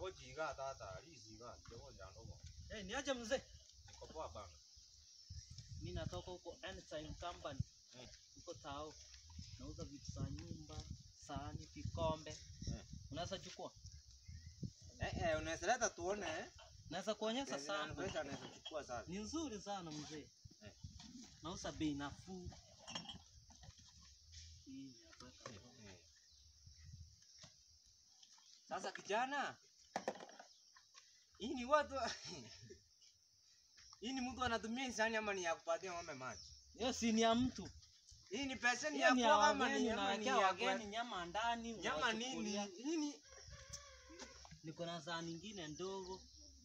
ko jiga tata, li jiga, jogo jandogo. Eh, niaje mzee? Niko poa bana. Mimi natoka huko Anytime Company. Mm. Huko Tao. Nauza vitu za nyumba, sahani, vikombe. Mm. Unaweza chukua? Eh eh, unaweza leta tuone eh. Naweza kuonyesha sana. Pesa anaweza chukua sana. Ni nzuri sana mzee. Eh. Nauza bei nafuu. Hii ni hapa. Eh. Sasa kijana, hii ni watu hii ni mtu anatumia hisani ama ni ya kupatia ng'ombe maji? Hiyo si ni ya mtu. Hii ni pesa ni Hiyo ya ni ya kwa ama wageni, ni ama ni unawekea ya wageni kwa nyama ndani. nyama nini? unawachukulia. Nini? Niko na sahani nyingine ndogo.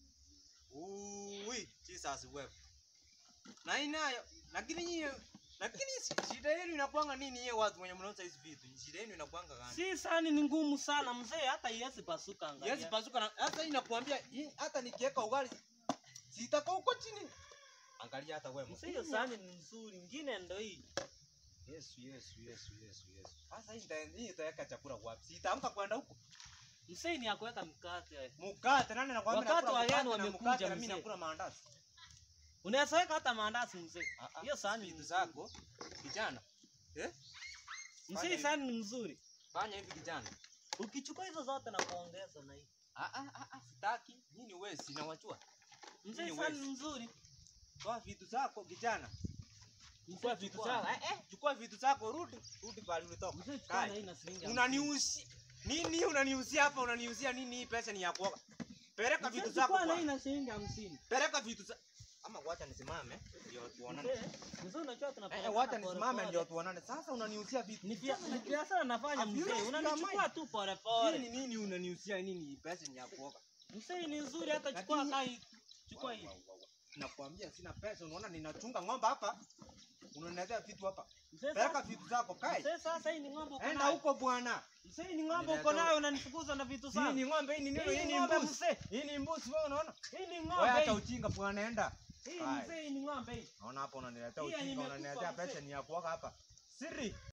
Ui, Jesus wewe. Na inayo, lakini nyinyi lakini si- shida yenu inakuanga nini yeye watu wenye mnauza hizi vitu? Shida yenu inakuanga gani? Si sahani ni ngumu sana mzee, hata iwezi pasuka angalia. Yes, pasuka na hata hii nakuambia hii hata nikiweka ugali sitaka huko chini. Angalia hata wewe. Mzee, hiyo sahani ni nzuri, ingine ndo hii. Yesu, Yesu, Yesu, Yesu, Yesu. Sasa hii ndio hii itaweka chakula wapi? Sitaamka kwenda huko. Mzee ni ya kuweka mkate. Mkate nani nakwambia Wakati nakula wageni mkate na wamekuja, mkate na mimi mzee. nakula maandazi. Unaweza weka hata maandazi mzee. Hiyo sahani vitu ni zako kijana. Eh? Mzee, Fanya hii sahani ni nzuri. Fanya hivi kijana. Ukichukua hizo zote na kuongeza na hii. Ah ah ah, ah sitaki. Nini wewe sina wajua. Mzee, Nini sahani wewe? ni nzuri. Toa vitu zako kijana. Chukua Mzee, vitu chukua. zako. Eh eh, chukua vitu zako rudi. Rudi pale ulitoka. Mzee, chukua na Kai. hii na shilingi hamsini. Unaniuzi. Nini unaniuzia hapa? Unaniuzia nini? Hii pesa ni ya kuoga. Peleka Mzee, vitu zako chukua na hii kwa. na shilingi hamsini. Peleka vitu zako. Ama wacha nisimame ndio tuonane. Mzee, mzee unajua Eh, tunapeleka eh, wacha pole nisimame pole. ndio tuonane. Sasa unaniuzia vitu. Ni bia- ni biashara nafanya Have you mzee, lost your unanichukua mind? tu pole Hii pole. ni nini unaniuzia nini? Hii pesa ni ya kuoga. Mzee ni nzuri, hata chukua Lakini- kai. Chukua hii. Wa- wa- wa- wa. Nakwambia sina pesa, unaona ninachunga ng'ombe hapa. Unaniletea vitu hapa. Mzee, Peleka sasa- vitu zako, kai. mzee, sasa hii ni ng'ombe uko Enda nayo. huko bwana. Mzee, hii ni ng'ombe Niletea- uko nayo unanifukuza na vitu Hii sana. ni ng'ombe, hii ni nini? Hii Hii ni ni ng'ombe mbuzi. mzee. Hii ni mbuzi, wewe unaona? Hii ni Wewe ng'ombe. acha hii. ujinga bwana, enda. Hii Hai. mzee, hii ni ng'ombe hii. Naona hapa unaniletea Hii yenye ujinga, imekufa unaniletea mzee. pesa ni ya kuoga hapa. Siri.